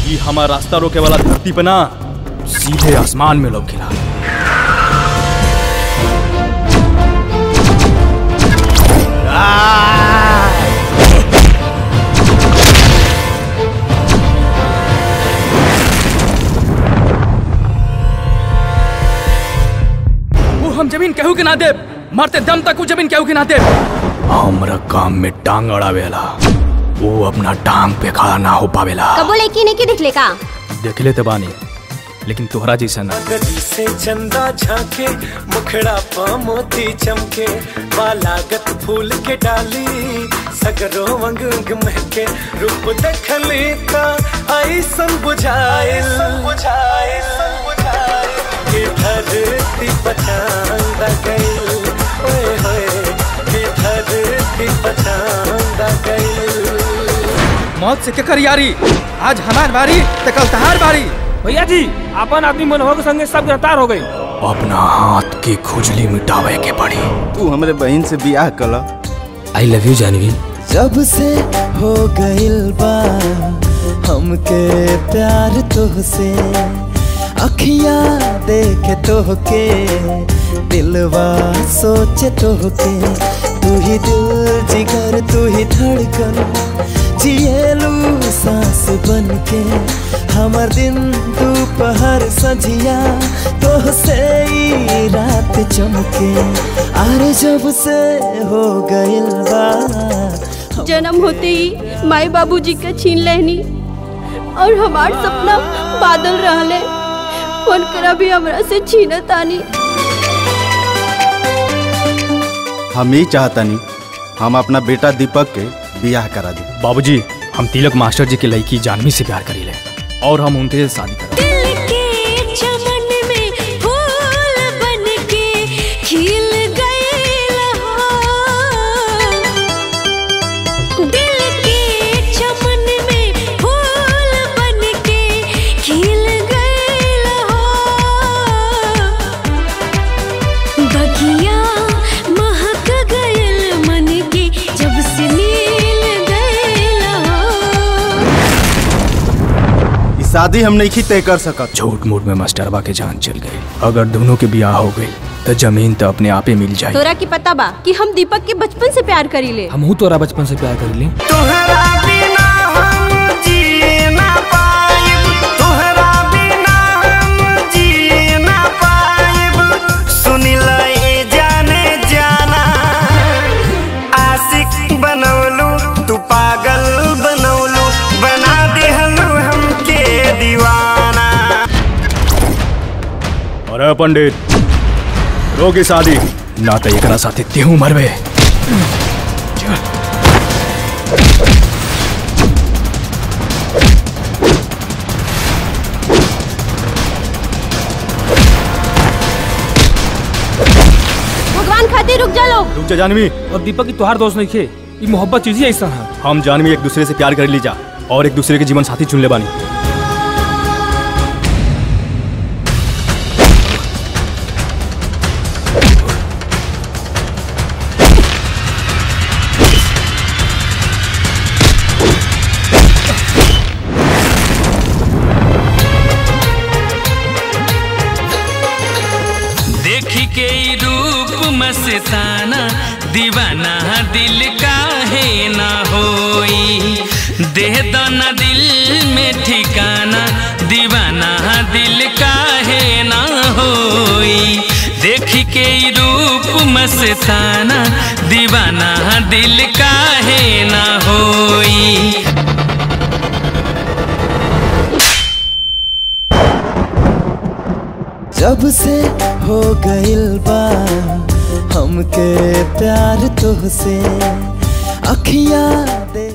ये हमारा रास्ता रोके वाला धरती पे ना सीधे आसमान में लोग खिला वो हम जमीन केहू के ना दे मरते दम तक वो जमीन केहू के ना दे हमरा काम में टांग अड़ावेला वो अपना टांग पे खड़ा ना हो पावेला कबो लड़की ने की दिखले का देख लेते बानी लेकिन तोहरा जैसा ना गली से चंदा झांके मुखड़ा पा मोती चमके बालागत फूल के डाली सगरो अंग अंग महके रूप देखली ता आई सन बुझाइल बुझाइल के धरती पछांदा गइल ओए होए के धरती पछांदा गइल मौत से केकर यारी आज हमार बारी तो कल तहार बारी भैया जी अपन आदमी मनोहर के संगे सब गिरफ्तार हो गई अपना हाथ की खुजली मिटावे के पड़ी तू हमरे बहन से बियाह कल आई लव यू जानवी जब से हो गइल बा हमके प्यार तोहसे अखिया देखे तोहके दिलवा सोचे तोहके तू ही दिल जिगर तू ही धड़कन जिएलू सांस बन के हमर दिन दोपहर सझिया तोहसे ई रात चमके अरे जब से हो गइल बा जन्म होते ही माई बाबूजी के छीन लेनी और हमार सपना बादल रहले उनकरा भी हमरा से छीनत आनी हम ही चाहतनी हम अपना बेटा दीपक के बियाह करा दी बाबूजी हम तिलक मास्टर जी के लड़की जानवी से प्यार करी ले और हम उनके से शादी करा दिल के चमन में फूल बन के खिल गइल हो दिल के चमन में फूल बन के खिल गइल हो बगिया महक गइल मन के जब से मिल गइल हो ई शादी हम नहीं तय कर सकत झूठ मूठ में मास्टरबा के जान चल गई अगर दोनों के ब्याह हो गई तो जमीन तो अपने आप ही मिल जाए तोरा की पता बा कि हम दीपक के बचपन से प्यार करी ले हम तोरा बचपन से प्यार कर ली तोहरा बिना हम जी ना पाइब तोहरा बिना हम जी ना पाइब सुनी ए जाने जाना आशिक बनौलू तू पागल बनौलू बना दिहलू हमके दीवाना अरे पंडित रोगी शादी ना तो एकरा साथे तेहू मरबे भगवान खातिर रुक जा लोग रुक जा जानवी और दीपक की तोहार दोस्त नहीं खे ये मोहब्बत चीज ही ऐसा है हम जानवी एक दूसरे से प्यार कर लीजा और एक दूसरे के जीवन साथी चुन ले बानी देखी के ई रूप मस्ताना दीवाना दिल काहे ना होई देह दाना दिल में ठिकाना दीवाना दिल काहे ना होई देखी के ई रूप मस्ताना दीवाना दिल काहे ना होई जब से हो गइल बा हमके प्यार तोहसे अखिया दे